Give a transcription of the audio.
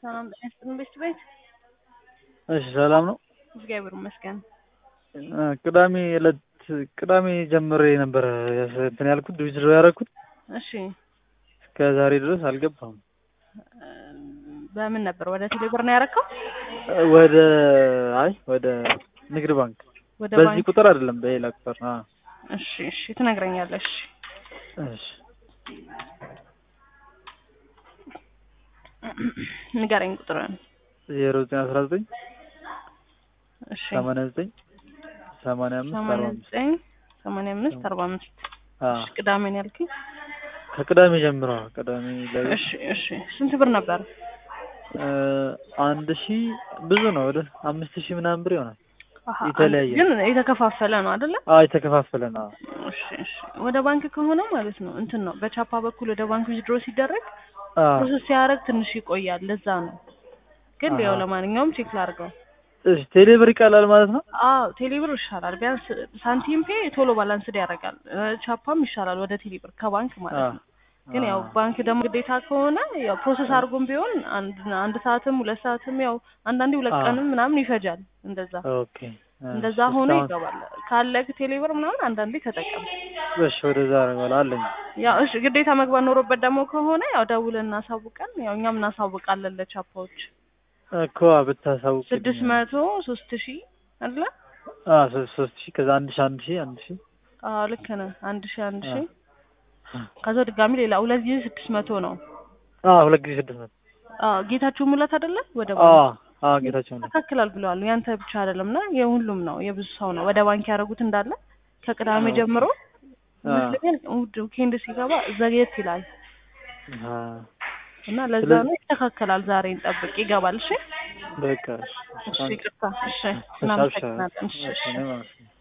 ሰላም ጤና ይስጥልኝ ቤት ቤት እሺ ሰላም ነው። እግዚአብሔር ይመስገን። እ ቅዳሜ ዕለት ቅዳሜ ጀምሬ ነበረ እንትን ያልኩት ዊዝድሮ ያደረኩት እሺ እስከ ዛሬ ድረስ አልገባም። እ በምን ነበር ወደ ቴሌብር ነው ያረከው? ወደ አይ ወደ ንግድ ባንክ ወደ በዚህ ባንክ ቁጥር አይደለም በሌላ ቁጥር አ እሺ እሺ ትነግረኛለሽ። እሺ ንገረኝ ቁጥርን። ዜሮ ዘጠኝ አስራ ዘጠኝ እሺ ሰማንያ ዘጠኝ ሰማንያ አምስት አርባ ሰማንያ አምስት ዘጠኝ ሰማንያ አምስት አርባ አምስት አ እሺ ቅዳሜ ነው ያልከኝ? ከቅዳሜ ጀምሮ ቅዳሜ ላይ እሺ እሺ ስንት ብር ነበር? እ አንድ ሺህ ብዙ ነው ወደ አምስት ሺህ ምናምን ብር ይሆናል። አሀ፣ የተለያየ ግን የተከፋፈለ ነው አይደለ? አ የተከፋፈለ ነው። እሺ እሺ ወደ ባንክ ከሆነ ማለት ነው እንትን ነው በቻፓ በኩል ወደ ባንክ ዊዝድሮ ሲደረግ አ ፕሮሰስ ሲያደርግ ትንሽ ይቆያል። ለዛ ነው። ግን ያው አሀ። ለማንኛውም ቼክ ላድርገው። እሺ ቴሌብር ይቀላል ማለት ነው። አዎ ቴሌብር ይሻላል። ቢያንስ ሳንቲም ፔ ቶሎ ባላንስድ ያደርጋል። እ ቻፓም ይሻላል ወደ ቴሌብር ከባንክ ማለት ነው። ግን ያው ባንክ ደግሞ ግዴታ ከሆነ ያው ፕሮሰስ አድርጎም ቢሆን አንድ አንድ ሰዓትም ሁለት ሰዓትም ያው አንዳንዴ ሁለት አዎ። ቀንም ምናምን ይፈጃል። እንደዛ ኦኬ እንደዛ ሆኖ ይገባል። ካለክ ቴሌብር ምናምን አንዳንዴ ተጠቀም። እሺ ወደዛ አደርጋለሁ አለኝ። ያው እሺ ግዴታ መግባት ኖሮበት ደግሞ ከሆነ ያው ደውለን እናሳውቀን። ያው እኛም እናሳውቃለን ለቻፓዎች እኮ ብታሳውቅ ስድስት መቶ ሶስት ሺህ አይደለ? አ ሶስት ሶስት ሺህ ከዛ አንድ ሺህ አንድ ሺህ አንድ ሺህ አዎ ልክ ነህ። አንድ ሺህ አንድ አ ሺህ ከዛ ድጋሚ ሌላ ሁለት ጊዜ ስድስት መቶ ነው። አ ሁለት ጊዜ ስድስት መቶ አዎ ጌታቸው ሙላት አይደለ? ወደ አ ባንክ አ ጌታቸው ነው። ያስተካክላል ብለዋል። ያንተ ብቻ አይደለም እና የሁሉም ነው የብዙ ሰው ነው ወደ ባንክ ያደረጉት እንዳለ ከቅዳሜ ኦኬ። ጀምሮ አ ይመስለኛል እሑድ ዊኬንድ ሲገባ ዘግየት ይላል አ እና ለዛ ስለዚህ- ነው ይስተካከላል። ዛሬ እንጠብቅ ይገባል። እሺ በቃ እሺ እሺ ታንክ ይቅርታ። እሺ እሺ አብሽር እናመሰግናለን። እሺ እሺ እሺ እኔም አመሰግናለሁ።